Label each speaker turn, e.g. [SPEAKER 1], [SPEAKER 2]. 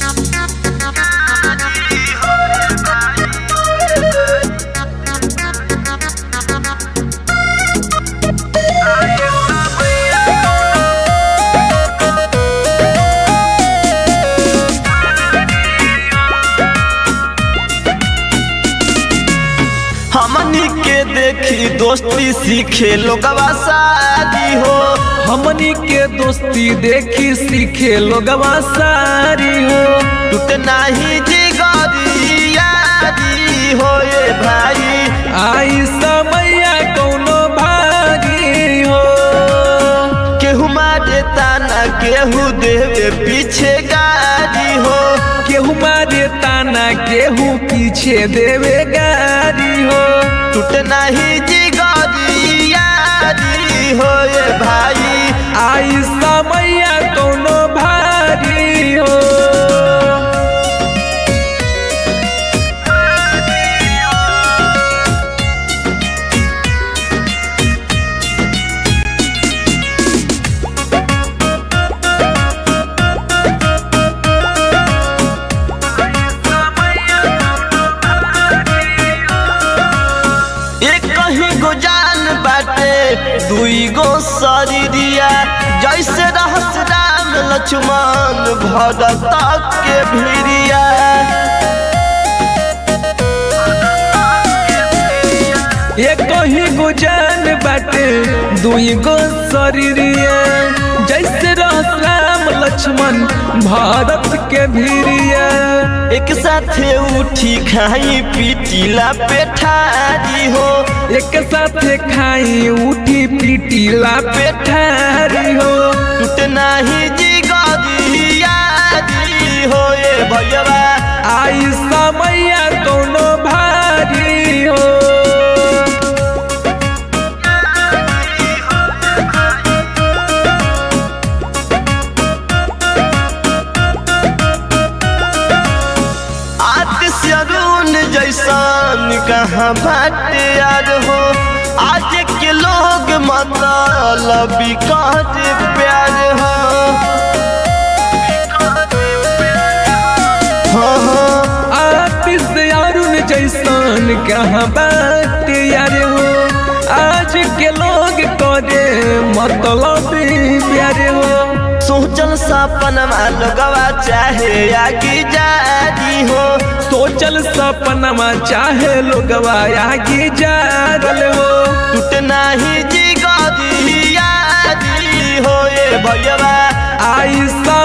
[SPEAKER 1] हमनी के देखी दोस्ती सीखे लोगवा शादी हो
[SPEAKER 2] हमनी के दोस्ती देखी सीखे लोगवा सारी हो
[SPEAKER 1] टूट नाही जिगरी यारी हो ये भाई
[SPEAKER 2] आई समैया कौनो भागी हो
[SPEAKER 1] केहू मारे ताना केहू देवे पीछे गाड़ी हो
[SPEAKER 2] केहू मारे ताना केहू पीछे देवे गारी हो
[SPEAKER 1] टूट नाही जिगरी यारी हो ये भाई
[SPEAKER 2] आई समैया कौनो भारी हो
[SPEAKER 1] एक कहीं गो जान बाटे दुई गो शरीरिया जैसे रहस राम लक्ष्मण भरत के भिरिया
[SPEAKER 2] एक ही गुजान बाटे दुई गो शरीरिया जैसे रहस राम लक्ष्मण भारत के भीरिया
[SPEAKER 1] एक साथे उठी खाई पीटीला पेठारी हो
[SPEAKER 2] एक साथे खाई उठी पीटीला पेठारी हो
[SPEAKER 1] टूट नाही जिगरी यारी हो ये भैया
[SPEAKER 2] आई समैया कौनो भारी हो
[SPEAKER 1] आतिश अरुण जैसन कहाँ बाटे यार हो आज के लोग मतलब कहत प्यार हो हाँ हाँ
[SPEAKER 2] आतिश अरुण जैसन कहाँ बात यार हो आज के लोग करे मतलब प्यार हो
[SPEAKER 1] सोचल सपनमा लोगवा चाहे आगे जादी हो
[SPEAKER 2] सोचल सपनमा चाहे लोगवा आगे जा रल हो
[SPEAKER 1] टूट नाही जिगरी यादी हो ये भैया
[SPEAKER 2] आई सा